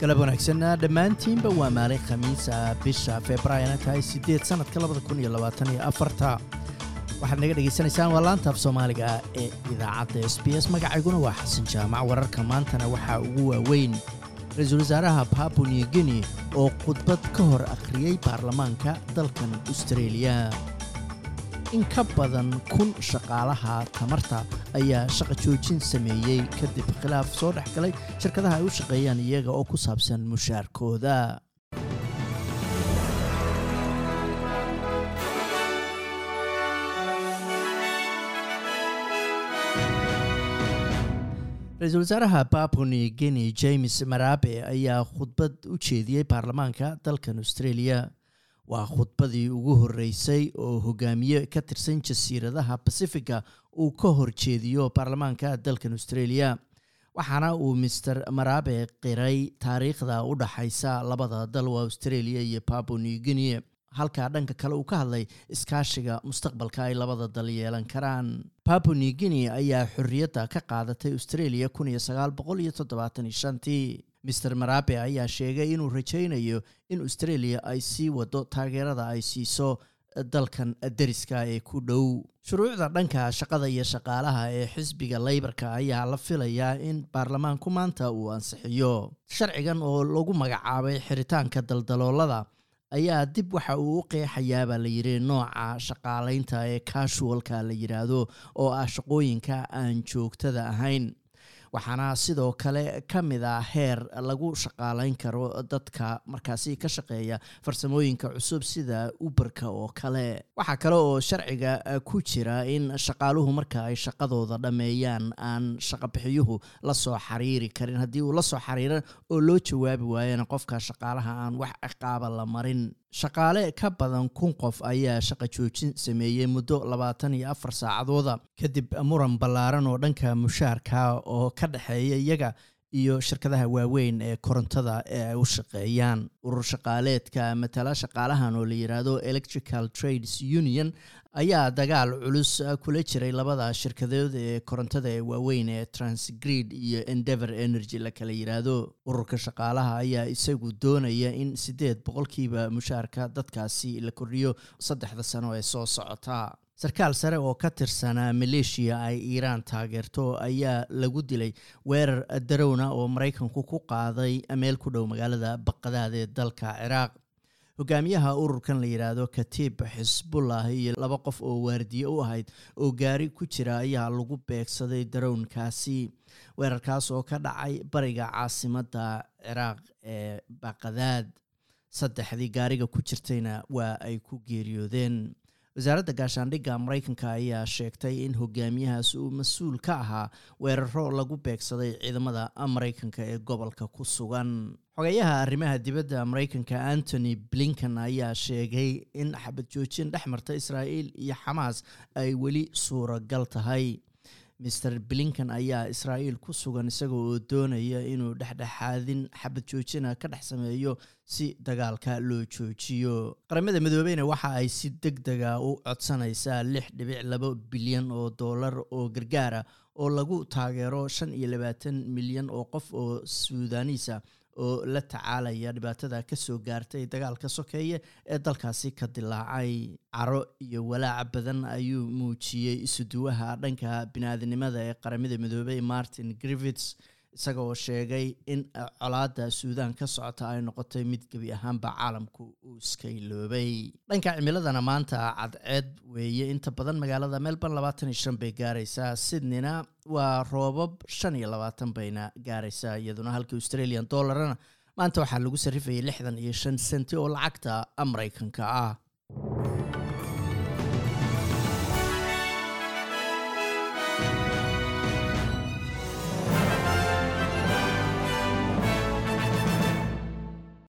galab wanaagsanna dhammaantiinba waa maalin khamiisa bisha februaarina tahay siddeed sannadka labada kun iyo labaatan iyo afarta waxaad naga dhegaysanaysaan waa laanta af soomaaliga ee idaacadda s b s magacayguna waa xasan jaamac wararka maantana waxaa ugu waaweyn ra-iisul wasaaraha babu new guinea oo khudbad ka hor akhriyey baarlamaanka dalkan austareeliya in ka badan kun shaqaalaha tamarta ayaa shaqa joojin sameeyey kadib khilaaf soo dhex galay shirkadaha ay u shaqeeyaan iyaga oo ku saabsan mushaarkooda ra-iisul wasaaraha babu new guinea james marabe ayaa khudbad u jeediyey baarlamaanka dalkan australia waa khudbadii ugu horreysay oo hogaamiye ka tirsan jasiiradaha bacifica uu ka horjeediyo baarlamaanka dalkan australia waxaana uu master marabe qiray taariikhda u dhaxaysa labada dal waa australia iyo babu new guinea halka dhanka kale uu ka hadlay iskaashiga mustaqbalka ay labada dal yeelan karaan babu new guinea ayaa xorriyadda ka qaadatay australia kun iyo sagaal boqol iyo toddobaatan iyo shantii master marabe ayaa sheegay inuu rajaynayo in australia ay sii wado taageerada ay siiso dalkan deriska ee ku dhow shuruucda dhanka shaqada iyo shaqaalaha ee xisbiga leybarka ayaa la filayaa in baarlamaanku maanta uu ansixiyo sharcigan oo lagu magacaabay xiritaanka daldaloolada ayaa dib waxa uu u qeexayaabaa la yidhi nooca shaqaalaynta ee casualka la yidhaahdo oo ah shaqooyinka aan joogtada ahayn waxaana sidoo kale ka mid a heer lagu shaqaalayn karo dadka markaasi ka shaqeeya farsamooyinka cusub sida uberka oo kale waxaa kale oo sharciga ku jira in shaqaaluhu marka ay shaqadooda dhammeeyaan aan shaqabixiyuhu lasoo xariiri karin haddii uu lasoo xariira oo loo jawaabi waayana qofka shaqaalaha aan wax ciqaaba la marin shaqaale ka badan kun qof ayaa shaqa joojin sameeyey muddo labaatan iyo afar saacadooda kadib muran ballaaran oo dhanka mushaarka oo ka dhexeeya iyaga iyo shirkadaha waaweyn ee korontada ee ay u shaqeeyaan urur shaqaaleedka matala shaqaalahan oo la yidhaahdo electrical trades union ayaa dagaal culus kula jiray labada shirkadood ee korontada ee waaweyn ee transgrid iyo endeavour energy la kala yidhaahdo ururka shaqaalaha ayaa isagu doonaya in siddeed boqolkiiba mushaarka dadkaasi la kordhiyo saddexda sano ee soo socota sarkaal sare oo ka tirsanaa maleeshiya ay iiraan taageerto ayaa lagu dilay weerar darowna oo maraykanku ku qaaday meel ku dhow magaalada baqadaad ee dalka ciraaq hogaamiyaha ururkan la yidhaahdo katiib xisbullah iyo laba qof oo waardiye u ahayd oo gaari ku jira ayaa lagu beegsaday darownkaasi weerarkaas oo ka dhacay bariga caasimadda ciraaq ee baqadaad saddexdii gaariga ku jirtayna waa ay ku geeriyoodeen wasaaradda gaashaandhigga maraykanka ayaa sheegtay in hogaamiyahaas uu mas-uul ka ahaa weeraro lagu beegsaday ciidamada maraykanka ee gobolka ku sugan xogeyaha arrimaha dibadda maraykanka antony blinken ayaa sheegay in xabad joojin dhex marta israa'iil iyo xamaas ay weli suuragal tahay master blinken ayaa israa'iil ku sugan isaga oo doonaya inuu dhexdhexaadin xabad joojina ka dhex sameeyo si dagaalka loo joojiyo qaramada midoobeyna waxa ay si deg dega u codsanaysaa lix dhibic laba bilyan oo dollar oo gargaara oo lagu taageero shan iyo labaatan milyan oo qof oo suudaniisa oo la tacaalaya dhibaatada kasoo gaartay dagaalka sokeeye ee dalkaasi ka dilaacay caro iyo walaaca badan ayuu muujiyey isuduwaha dhanka biniaadinimada ee qaramada midoobey martin griffits isaga oo sheegay in colaada suudaan ka socota ay noqotay mid gebi ahaanba caalamku uu iska iloobay dhanka cimiladana maanta cadceed weeye inta badan magaalada melbourne labaatan iyo shan bay gaaraysaa sydneyna waa roobab shan iyo labaatan bayna gaaraysaa iyaduna halka australian dollarna maanta waxaa lagu sarrifayay lixdan iyo shan senti oo lacagta maraykanka ah